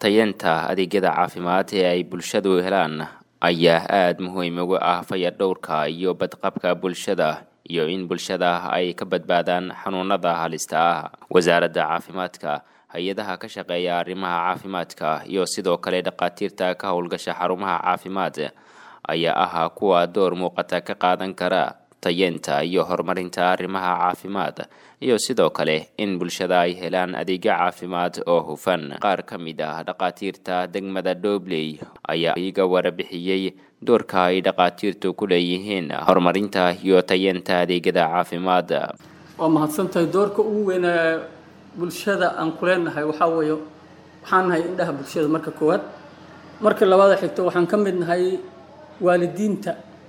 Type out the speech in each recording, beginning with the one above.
tayeenta adeegyada caafimaad ee ay bulshadu helaan ayaa aada muhiim uga ah fayadhowrka iyo badqabka bulshada iyo in bulshada ay ka badbaadaan xanuunada halista ah wasaaradda caafimaadka hay-adaha ka shaqeeya arrimaha caafimaadka iyo sidoo kale dhakhaatiirta ka howlgasha xarumaha caafimaad ayaa ahaa kuwa door muuqata ka qaadan kara tayeenta iyo horumarinta arrimaha caafimaad iyo sidoo kale in bulshada ay helaan adeegyo caafimaad oo hufan qaar ka mid ah dhakhaatiirta degmada dhobley ayaa iga warabixiyey doorka ay dhakhaatiirtu ku leeyihiin horumarinta iyo tayeenta adeegyada caafimaad waa mahadsantahay doorka ugu weyn ee bulshada aan ku leenahay waxaa weeye waxaan nahay indhaha bulshada marka koowaad marka labaada xigto waxaan ka mid nahay waalidiinta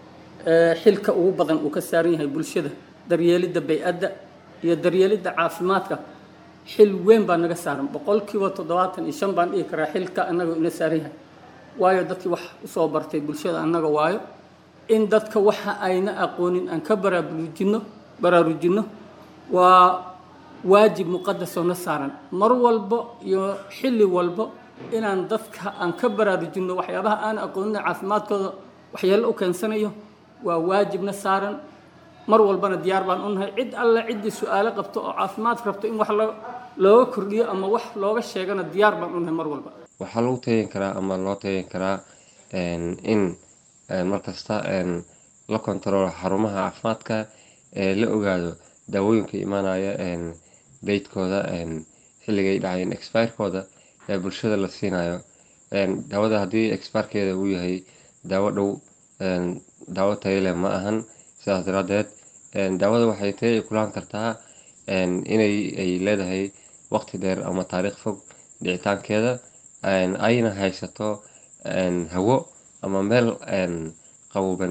xilka ugu badan uu ka saaran yahay bulshada daryeelidda bay-adda iyo daryeelidda caafimaadka xil weyn baa naga saaran boqolkiiba toddobaatan iyo shan baan dhihi karaa xilka annaga ina saaran yahay waayo dadkii wax usoo bartay bulshada annaga waayo in dadka waxa ayna aqoonin aan ka baraarujinno baraarujinno waa waajib muqadasoo na saaran mar walbo iyo xilli walbo inaan dadka aan ka baraarujinno waxyaabaha aan aqoonin caafimaadkooda waxyeello u keensanayo waa waajibna saaran mar walbana diyaar baan u nahay cid alle ciddii su-aalo qabto oo caafimaad rabto in wax looga kordhiyo ama wax looga sheegana diyaar baan u nahay mar walba waxaa lagu tayan karaa ama loo tayan karaa in markasta la kontaroolo xarumaha caafimaadka ee la ogaado daawooyinka imaanaya daydkooda xilligay dhacayeen expirekooda ee bulshada la siinayo daawada haddii expirekeeda uu yahay daawo dhow daawo tayale ma ahan sidaas daraadeed daawada waxay tay kulaan kartaa inay ay leedahay waqti dheer ama taariikh fog dhicitaankeeda ayna haysato hawo ama meel qaboban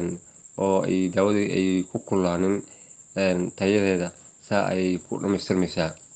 oo ay daawadii ay ku kulaanin tayadeeda saa ayay ku dhamaystirmaysaa